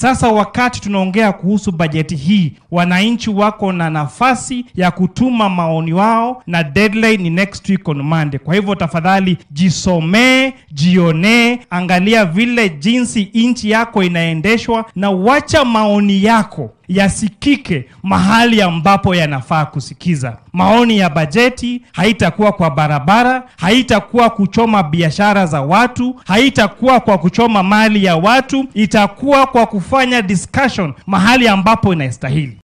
Sasa wakati tunaongea kuhusu bajeti hii, wananchi wako na nafasi ya kutuma maoni wao, na deadline ni next week on Monday. Kwa hivyo tafadhali jisomee, jionee, angalia vile jinsi nchi yako inaendeshwa, na wacha maoni yako yasikike mahali ambapo yanafaa kusikiza. Maoni ya bajeti haitakuwa kwa barabara, haitakuwa kuchoma biashara za watu, haitakuwa kwa kuchoma mali ya watu, itakuwa kwa kufanya discussion mahali ambapo inastahili.